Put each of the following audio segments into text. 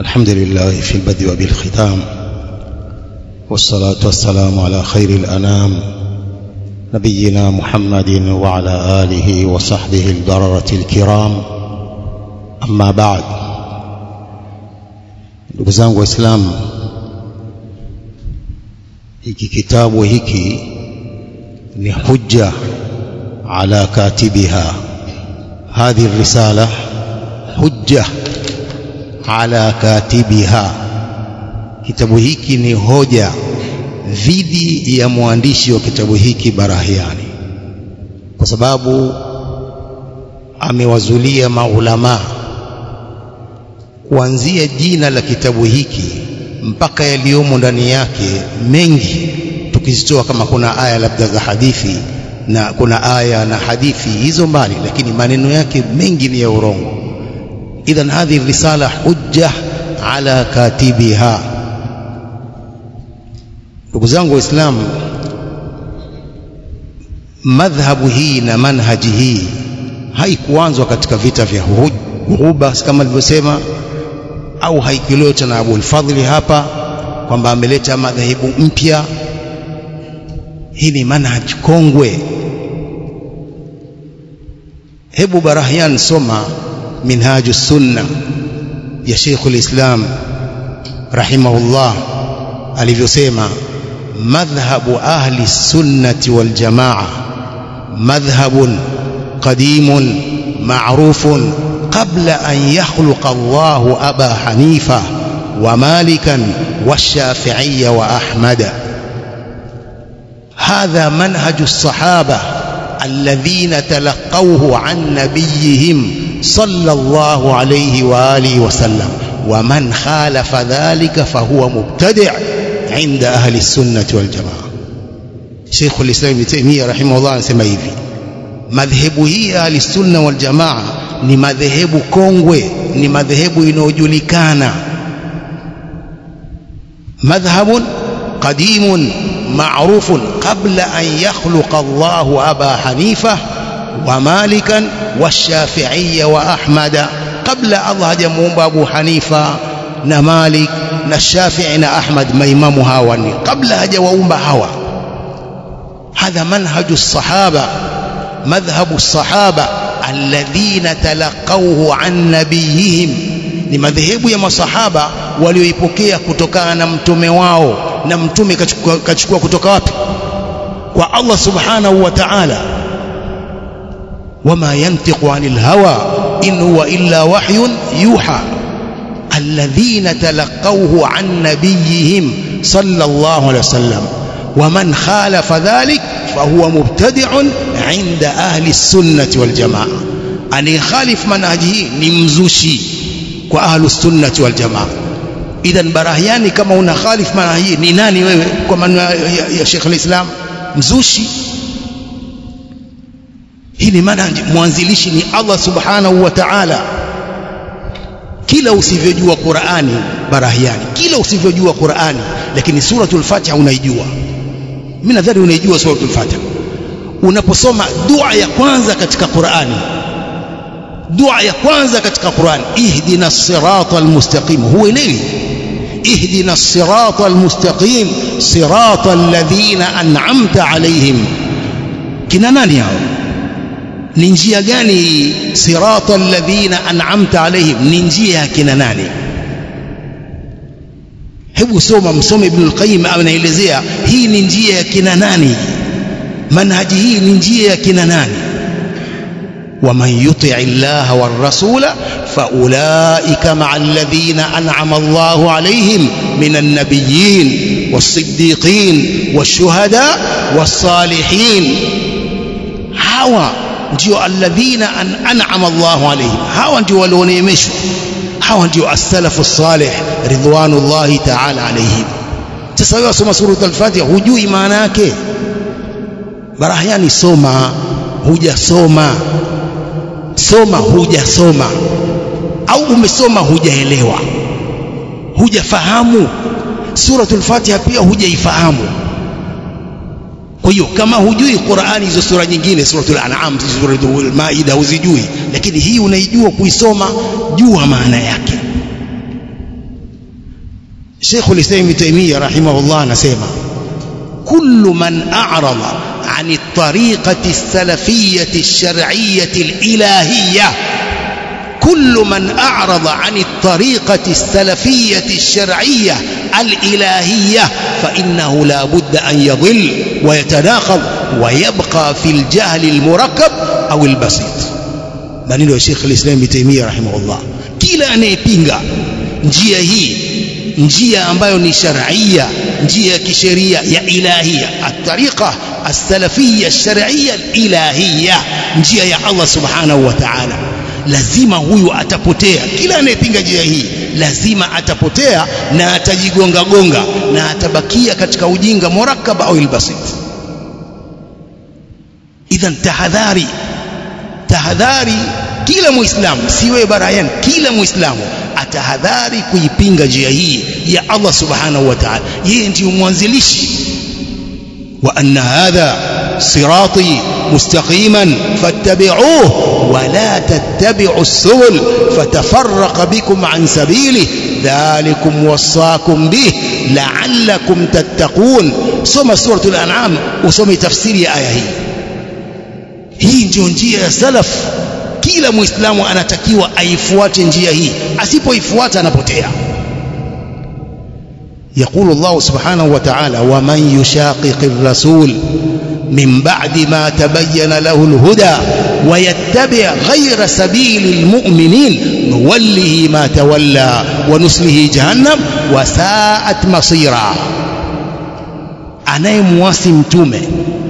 الحمد لله في البدء وبالختام والصلاة والسلام على خير الأنام نبينا محمد وعلى آله وصحبه البررة الكرام أما بعد ndugu zangu waislamu hiki kitabu hiki ni hujja ala katibiha hadhi risala hujja ala katibiha kitabu hiki ni hoja dhidi ya mwandishi wa kitabu hiki Barahiani kwa sababu amewazulia maulamaa kuanzia jina la kitabu hiki mpaka yaliyomo ndani yake mengi tukizitoa kama kuna aya labda za hadithi na kuna aya na hadithi hizo mbali lakini maneno yake mengi ni ya urongo idhan hadhi risala hujja ala katibiha ndugu zangu waislamu madhhabu hii na manhaji hii haikuanzwa katika vita vya Ghuba kama alivyosema au haikileta na Abu al-Fadhli hapa kwamba ameleta madhehebu mpya hii ni manhaj kongwe hebu Barahyan soma minhaju sunna ya Sheikh al-Islam rahimahullah alivyosema madhhabu ahli sunnati wal jamaa madhhabun qadimun ma'rufun qabla an yakhluqa Allahu Aba Hanifa wa Malikan والشافعية وأحمد هذا منهج الصحابة الذين تلقوه عن نبيهم صلى الله عليه وآله وسلم ومن خالف ذلك فهو مبتدع عند أهل السنة والجماعة شيخ الإسلام ابن تيمية رحمه الله anasema hivi madhehebu hii ya ahlisunna waljamaa ni madhehebu kongwe ni madhehebu inayojulikana madhhabun qadimun معروف قبل أن يخلق الله أبا حنيفة ومالكا والشافعية وأحمد قبل الله جمعهم أبو حنيفة نمالك نالشافعي نأحمد ما إمامها واني قبل هجوهم هوا هذا منهج الصحابة مذهب الصحابة الذين تلقوه عن نبيهم ni madhehebu ya masahaba walioipokea kutokana na mtume wao na mtume kachukua, kachukua kutoka wapi kwa Allah subhanahu wa ta'ala wama yantiqu anil hawa in huwa illa wahyun yuha alladhina talaqawhu an nabiyihim sallallahu alayhi wasallam ومن خالف ذلك فهو مبتدع عند أهل السنة والجماعة أن يخالف منهجه نمزوشي kwa ahlu sunnati wal jamaa idhan barahiani kama una khalif maana hii ni nani wewe kwa maana ya, ya Sheikh al-Islam mzushi hii ni maana mwanzilishi ni Allah subhanahu wa ta'ala kila usivyojua Qur'ani barahiani kila usivyojua Qur'ani lakini suratul Fatiha unaijua mimi nadhani unaijua suratul Fatiha unaposoma dua ya kwanza katika Qur'ani dua ya kwanza katika Qur'an ihdina sirata almustaqim huelewi ihdina sirata almustaqim sirata alladhina an'amta alayhim kina nani hao ni njia gani sirata alladhina an'amta alayhim ni njia ya kina nani hebu soma msome ibn al-qayyim anaelezea hii ni njia ya kina nani manhaji hii ni njia ya kina nani ومن يطع الله والرسول فأولئك مع الذين أنعم الله عليهم من النبيين والصديقين والشهداء والصالحين هوا ndio alladhina an'ama Allahu alayhim hawa ndio walioneemeshwa hawa ndio as-salafu salih ridwanullahi ta'ala alayhim sasa wewe soma sura al-Fatiha hujui maana yake barahiani soma hujasoma soma hujasoma au umesoma hujaelewa hujafahamu suratul fatiha pia hujaifahamu kwa hiyo kama hujui Qur'ani hizo sura nyingine suratul an'am suratul maida huzijui lakini hii unaijua kuisoma jua maana yake Sheikh al-Islam Ibn Taymiyyah rahimahullah anasema kullu man a'rada عن الطريقة السلفية الشرعية الإلهية كل من أعرض عن الطريقة السلفية الشرعية الإلهية فإنه لا بد أن يضل ويتناقض ويبقى في الجهل المركب أو البسيط maneno ya Sheikh al-Islam Ibn Taymiyyah rahimahullah kila anayepinga njia hii njia ambayo ni sharia njia ya kisheria ya ilahia at-tariqa as-salafiyya ash-shar'iyya al-ilahiyya njia ya Allah subhanahu wa ta'ala lazima huyu atapotea kila anayepinga njia hii lazima atapotea na atajigonga gonga na atabakia katika ujinga murakkab au albasit idhan tahadhari tahadhari kila muislamu siwe barayan kila muislamu atahadhari kuipinga njia hii ya Allah subhanahu wa ta'ala yeye ndiyo mwanzilishi wa anna hadha sirati mustaqiman fattabi'uhu wa la tattabi'u as-subul fatafarraqa bikum an sabili dhalikum wasaakum bih la'allakum tattaqun soma suratul an'am usome tafsiri ya aya hii hii ndio njia ya salaf kila muislamu anatakiwa aifuate njia hii asipoifuata anapotea يقول الله سبحانه وتعالى ومن يشاقق الرسول من بعد ما تبين له الهدى ويتبع غير سبيل المؤمنين نوله ما تولى ونسله جهنم وساءت مصيرا anayemwasi mtume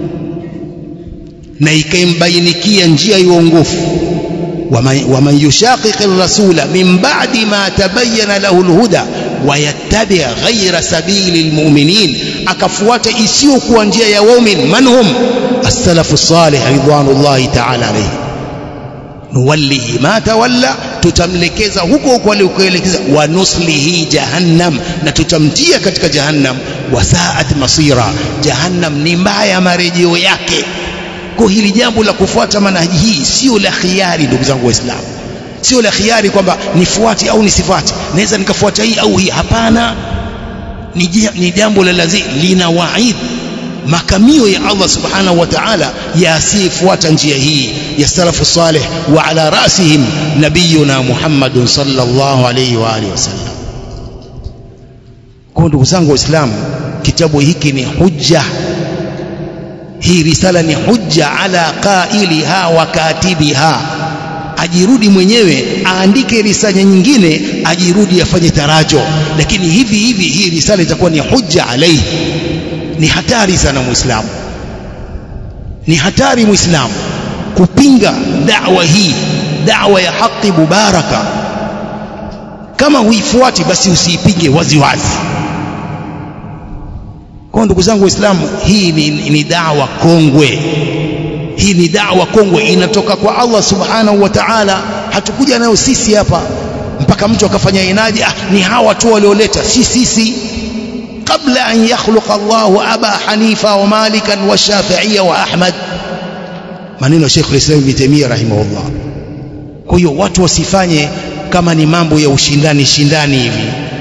na ikaimbainikia njia ya uongofu waman yushaqiq ar-rasula min ba'di ma tabayyana lahu al-huda wayattabi' ghayra sabili al-mu'minin akafuata isiyokuwa njia ya waumini manhum as-salafu as-salih ridwanullahi ta'ala alayhi nuwallihi ma tawalla tutamlekeza huko huko alikoelekeza wa nuslihi jahannam na tutamtia katika jahannam wasaat masira jahannam ni mbaya marejeo yake kwa hili jambo la kufuata manhaji hii sio la khiari ndugu zangu waislamu sio la khiari kwamba nifuate au nisifuate naweza nikafuata hii au hii hapana ni jambo la lazima lina waid makamio ya Allah subhanahu wa ta'ala ya asiyefuata njia hii ya salafu salih wa ala rasihim nabiyuna Muhammadun sallallahu alayhi wa alihi wasallam kwa ndugu zangu waislamu kitabu hiki ni hujja hii risala ni hujja ala qailiha wa katibiha ajirudi mwenyewe aandike risala nyingine ajirudi afanye tarajo lakini hivi hivi hii risala itakuwa ni hujja alaihi ni hatari sana muislamu ni hatari muislamu kupinga da'wa hii da'wa ya haki mubaraka kama huifuati basi usiipinge wazi wazi kwa ndugu zangu waislamu hii ni, ni dawa kongwe hii ni dawa kongwe inatoka kwa Allah subhanahu wa ta'ala hatukuja nayo sisi hapa mpaka mtu akafanya inadi ah, ni hawa tu walioleta si sisi kabla an yakhluqa Allah aba hanifa wa malikan wa shafi'iyya wa ahmad maneno ya Sheikh al-Islam Ibn Taymiyyah rahimahullah kwa hiyo watu wasifanye kama ni mambo ya ushindani shindani hivi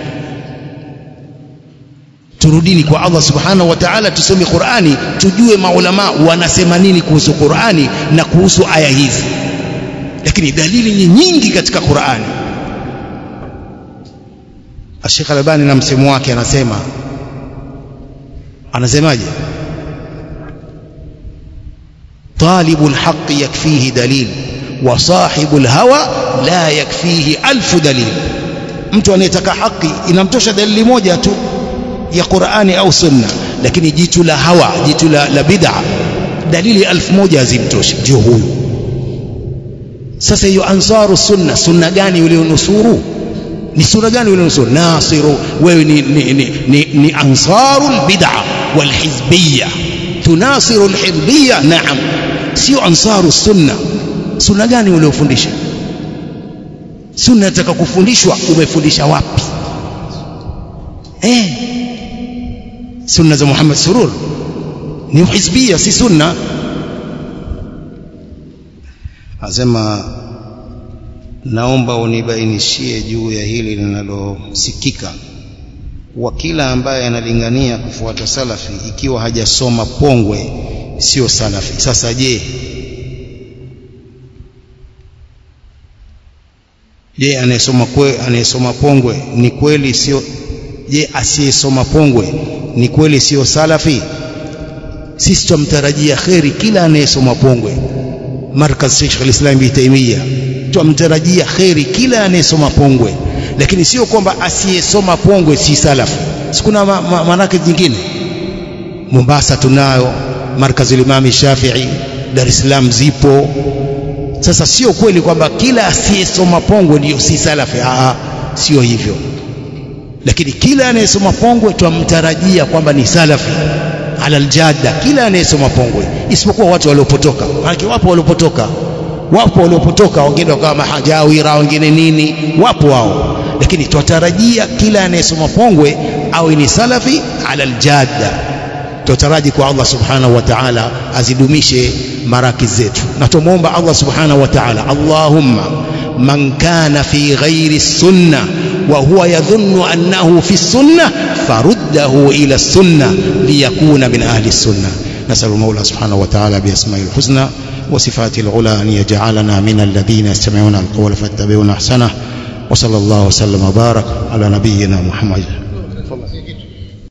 turudini kwa Allah subhanahu wa ta'ala tusome Qur'ani tujue maulama wanasema nini kuhusu Qur'ani na kuhusu aya hizi lakini dalili ni nyingi katika Qur'ani Sheikh Albani na msemo wake anasema anasemaje طالب الحق يكفيه دليل وصاحب الهوى لا يكفيه ألف دليل mtu anayetaka haki inamtosha dalili moja tu ya Qur'ani au Sunna lakini jitu la hawa jitu la, la bid'a dalili elfu moja hazimtoshi ndio huyu sasa hiyo ansaru sunna sunna gani ulionusuru ni sura gani ulionusuru nasiru wewe ni, ni, ni, ni, ni ansaru albid'a walhizbiyya tunasiru alhizbiyya naam sio ansaru sunna sunna gani uliofundisha sunna nataka kufundishwa umefundisha wapi eh sunna za Muhammad Surur ni hizbia si sunna asema naomba unibainishie juu ya hili linalosikika wa kila ambaye analingania kufuata salafi ikiwa hajasoma pongwe sio salafi sasa je je anayesoma kwe anayesoma pongwe ni kweli sio je asiyesoma pongwe ni kweli sio salafi sisi tumtarajia kheri kila anayesoma pongwe markaz Sheikh al-Islam Ibn Taymiyyah tumtarajia kheri kila anayesoma pongwe lakini sio kwamba asiyesoma pongwe si salafi sikuna manake nyingine Mombasa tunayo markaz al-Imam Shafi'i Dar es Salaam zipo sasa sio kweli kwamba kila asiyesoma pongwe ndio si salafi ah sio hivyo lakini kila anayesoma pongwe twamtarajia kwamba ni salafi ala aljada kila anayesoma pongwe isipokuwa watu waliopotoka maana wapo waliopotoka wapo waliopotoka wengine wakawa mahajawira wengine nini wapo wao lakini twatarajia kila anayesoma pongwe awe ni salafi ala aljada tutaraji kwa Allah subhanahu wa ta'ala azidumishe maraki zetu na tumuomba Allah subhanahu wa ta'ala Allahumma man kana fi ghairi sunna wa huwa yadhunnu annahu fi sunna faruddahu ila sunna liyakuna min ahli sunna نسأل المولى سبحانه وتعالى بأسمائه الحسنى وصفاته العلى أن يجعلنا من الذين يستمعون القول فاتبعون أحسنه وصلى الله وسلم وبارك على نبينا محمد